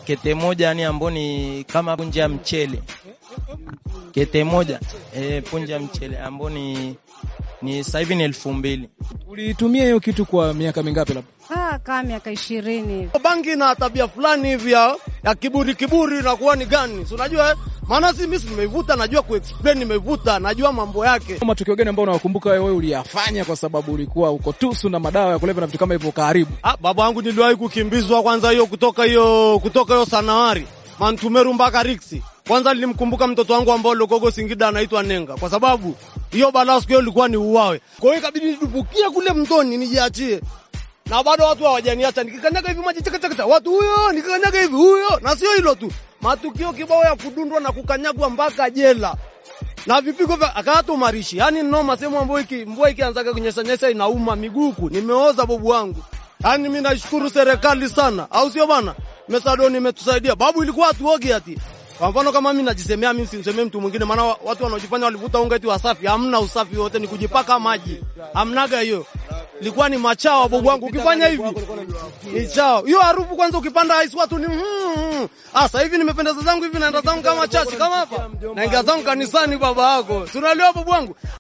kete moja yani ambao ni kama punje ya mchele kete moja e, punje ya mchele ambao ni ni sasa hivi ni elfu mbili. Ulitumia hiyo kitu kwa miaka mingapi labda? Ah, kama miaka ishirini. Bangi na tabia fulani hivi ya, ya kiburi kiburi inakuwa ni gani? Si unajua eh? Maana si mimi nimeivuta, najua kuexplain, nimeivuta, najua mambo yake. Matukio gani ambayo unawakumbuka wewe uliyafanya kwa sababu ulikuwa uko tusu na madawa ya kulevya na vitu kama hivyo karibu? Ah, baba yangu niliwahi kukimbizwa kwanza hiyo kutoka hiyo kutoka hiyo Sanawari Mantumeru mpaka Riksi. Kwanza nilimkumbuka mtoto wangu ambao Logogo Singida anaitwa Nenga kwa sababu hiyo balaa siku hiyo ilikuwa ni uwawe. Kwa hiyo ikabidi nidubukie kule mtoni nijiachie. Na bado watu hawajaniacha nikikanyaga hivi maji chaka chaka watu huyo nikikanyaga hivi huyo na sio hilo tu. Matukio kibao ya kudundwa na kukanyagwa mpaka jela. Na vipigo vya akatu marishi. Yaani noma sehemu ambayo iki mvua ikianza kunyesha nyesha inauma miguku. Nimeoza bobu wangu. Yaani mimi nashukuru serikali sana. Au sio bana? Mesadoni imetusaidia. Babu ilikuwa hatuogi ati. Kwa mfano kama mimi najisemea, mimi simsemee mtu mwingine, maana watu wanaojifanya walivuta unga eti wasafi. Hamna usafi wote, ni kujipaka maji. Hamnaga hiyo. Ilikuwa ni machawa bobu wangu. Ukifanya hivi ni chao. Hiyo harufu kwanza ukipanda ice watu ni mm, ah, sasa hivi nimependeza zangu hivi naenda zangu kama chachi kama hapa. Naingia zangu kanisani baba yako. Tunalewa bobu wangu.